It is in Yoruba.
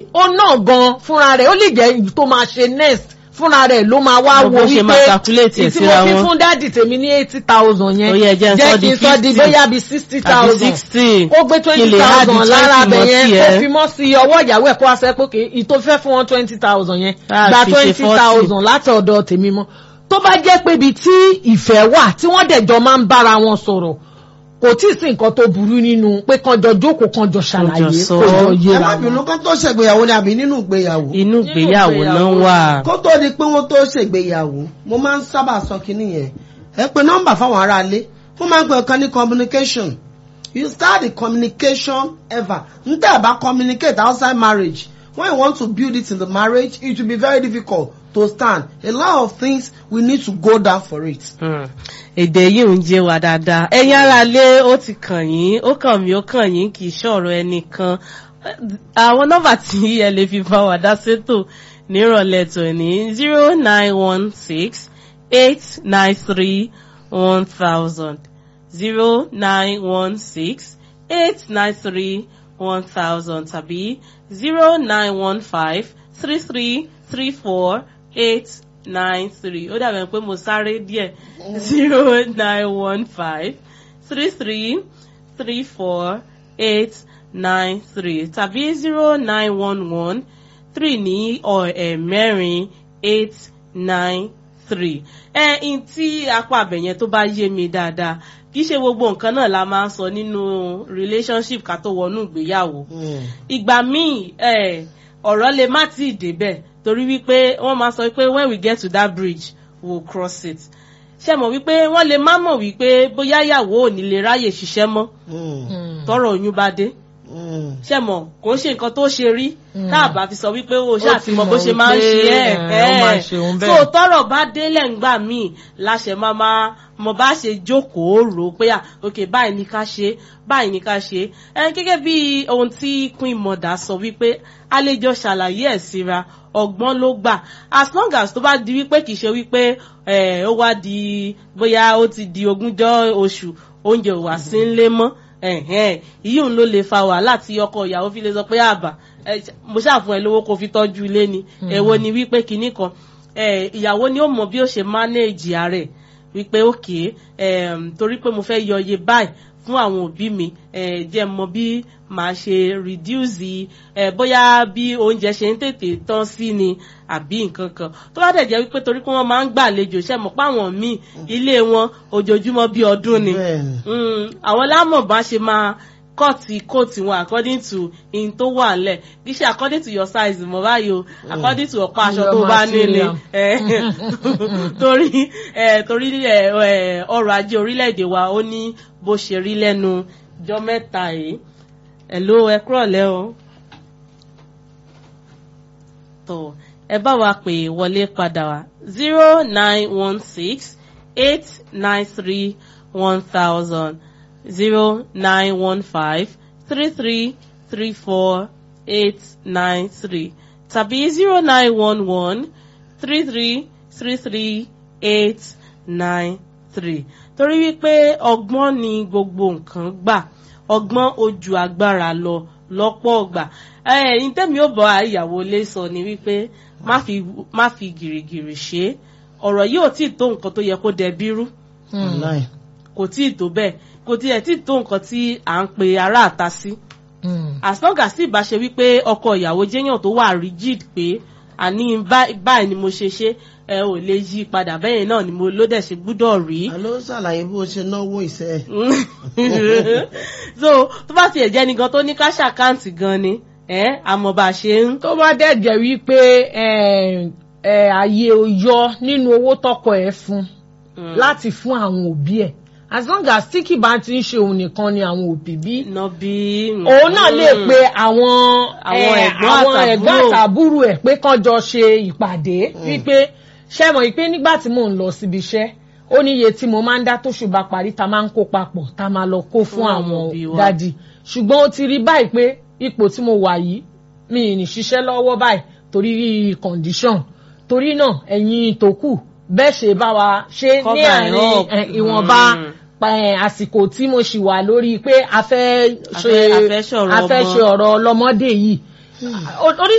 ó náà gan fúnra rẹ̀ ó lè jẹ́ èyí tó máa ṣe next fúnra rẹ̀ ló máa wá Bó wo ṣe wípé máa calculate ẹ̀ ìtí mo síra fi wọn. fún dádì tèmi ní eighty thousand yẹn Ó yẹ jẹ́ n sọ kí di n sọ di 50. bóyá bíi sixty àbí thousand sixty kó gbé kí twenty lè add thousand lára 20 abẹ mọ́ yẹn tiẹ̀. kó fi mọ́ sí ọwọ́ ìyàwó ẹ̀ kó wá sẹ́ pé kì í tó fẹ́ fún wọn twenty thousand yẹn Ah, gba fi ṣe twenty 40. thousand láti ọ̀dọ̀ tèmi mọ́ tó bá jẹ́ pé ibi tí ìfẹ́ wà tí wọ́n dẹ̀jọ́ máa ń bára wọn sọ̀rọ̀ kò tí ì sí nǹkan tó burú nínú pé kanjọ jókòó kanjọ ṣàlàyé Kanjọ sọ. kanjọ ẹ yẹra má bínú kó tó ṣègbéyàwó ni àbí nínú ìgbéyàwó. inú ìgbéyàwó náà wà. kó tó di pé wọ́n tó ṣègbéyàwó mo máa ń sábà sọ kínní yẹn ẹ pe nọ́mbà fáwọn aráalé wọ́n máa ń pè ọ̀kan ní communication you start the communication ever n tẹ́ ẹ̀ bá communicate outside marriage when you want to build it in the marriage it will be very difficult to stand a lot of things we need to go down for it. Hmm. èdè yìí ń jẹ wá dáadáa ẹ̀yin ara lé ó ti kàn yín ó kàn mí ó kàn yín kì í ṣọ̀rọ̀ ẹnìkan àwọn nọ́mbà tí ẹ lè fi bá wa dá sétò nírọ̀lẹ́ tòní zero nine one six eight nine three one thousand zero nine one six eight nine three one thousand tàbí zero nine one five three three three four eight nine three ó dàbẹ̀ pé mo sáré díẹ̀ zero nine one five three three three four eight nine three tàbí zero nine one one three ní ọ̀ mẹ́rin eight nine three ẹ n tí apá abẹ̀yẹn tó bá yé mi dáadáa kì í ṣe gbogbo nǹkan náà la máa ń sọ nínú relationship ká tó wọnú ìgbéyàwó ìgbà míì ẹ ọ̀rọ̀ lè má tí ì débẹ̀ torí wípé wọ́n máa sọ pé when we get to that bridge we will cross it ṣe mọ̀ wípé wọ́n lè má mọ̀ wípé bóyá ìyàwó ò ní lè ráyè ṣiṣẹ́ mọ́ tọrọ oyún bá dé ṣe mọ̀ kò ń ṣe nǹkan tó ṣe rí tá a bá fi sọ wípé o ṣáà ti mọ bó ṣe máa ń ṣe ẹ ẹ so tọrọ bá délẹ̀ ńgbà míì láṣẹ máa máa mọ bá ṣe jókòó rò ó pé à ok báyìí ní ká ṣe báyìí ní ká ṣe ẹ gẹ́gẹ́ bí ohun tí queen mother sọ wípé àlejò ṣàlàyé ẹ̀ síra ọgbọ́n ló gbà as long as tó bá di wípé kì í ṣe wípé ẹ ó wá di bóyá ó ti di ogúnjọ́ oṣù oúnjẹ ò wá sí ńlé mọ́ ìyí òun ló lè fa wàhálà tí ọkọ ìyàwó fi lè sọ pé àbà mo ṣàfún ẹ lówó kó fi tọ́jú ilé ni èwo ni wípé kinní kan ìyàwó ni ó mọ bí ó ṣe manage ààrẹ wípé òkè torí pé mo fẹ́ yọ iye báyìí fún àwọn òbí mi jẹ́ mọ bí màá ṣe reduce bóyá bí oúnjẹ ṣe ń tètè tán sí ni àbí nǹkan kan tó bá dẹ̀ jẹ́ wípé torí pé wọ́n máa ń gbàlejò ṣe mọ̀ páwọn míì ilé wọn ojoojúmọ́ bí ọdún ni àwọn lámọ̀ bá ṣe máa kọ́ọ̀tì kóòtì wọn according to in tó wà lẹ̀ kì í ṣe according to your size mọ̀ báyìí o according to ọ̀pá aṣọ tó bá nílé torí torí ọrọ̀ ajé orílẹ̀-èdè wa ó ní bó ṣe rí lẹ́nu jọ́ mẹ́ta yìí ẹ̀ló ẹ kúrọ̀lẹ́ o tó ẹ bá wa pè wọlé padà wá zero nine one six eight nine three one thousand zero nine one five three three three four eight nine three tàbí zero nine one one three three three three eight nine three torí wípé ọgbọ́n ni gbogbo nǹkan gbà ọgbọ́n ojú agbára lọ lọ́pọ̀ ọgbà ẹ̀yin tẹ́mi ò bọ̀ àyàwó lé sọ ni wípé má fi gìrìgìrì ṣe ọ̀rọ̀ yìí ò tí ì tó nǹkan tó yẹ kó dẹbi rú kò tí ì tó bẹ́ẹ̀ kò tí ẹ̀ tí ì tó nǹkan tí à ń pe ará àta sí as long as ìbá ṣe wípé ọkọ ìyàwó jẹ́yàn tó wà rigid pé àní báyìí ni mo ṣe ṣe ẹ ò lè yí padà bẹ́yẹn náà ni mo ló dẹ̀ ṣe gbúdọ̀ rí. àló ṣàlàyé bó ṣe náwó ìṣe. so tó bá tiẹ̀ jẹ́ nìkan tó ní káṣà àkáǹtì gan ni àmọ́ bá a ṣe ń. tó bá dẹ̀ jẹ́ wípé ààyè yọ nínú owó tọkọ ẹ̀ fún láti fún àwọn òbí ẹ̀ as long as tí kì bá ti ń ṣe òun nìkan ni àwọn òbí bí. nọbí. òun náà lè pe àwọn àwọn ẹ̀gbọ́n àtàbúrò ẹ̀ pé kán jọ ṣe ìpàdé wípé ṣé mọ̀ wípé nígbà tí mò ń lọ síbi iṣẹ́ ó ní iye tí mo máa ń dá tó ṣùgbọ́n parí ta máa ń kó papọ̀ ta máa lọ kó fún àwọn dádì ṣùgbọ́n ó ti rí báyìí pé ipò tí mo wà yìí mi ì ní ṣiṣẹ́ lọ́wọ́ báyìí torí condition torí náà ẹ̀yin tó kù bẹ́ẹ̀ ṣe bá wa ṣe ní àárín ìwọ̀nba àsìkò tí mo ṣì wà lórí pé a fẹ́ ṣe ọ̀rọ̀ ọlọ́mọdé yìí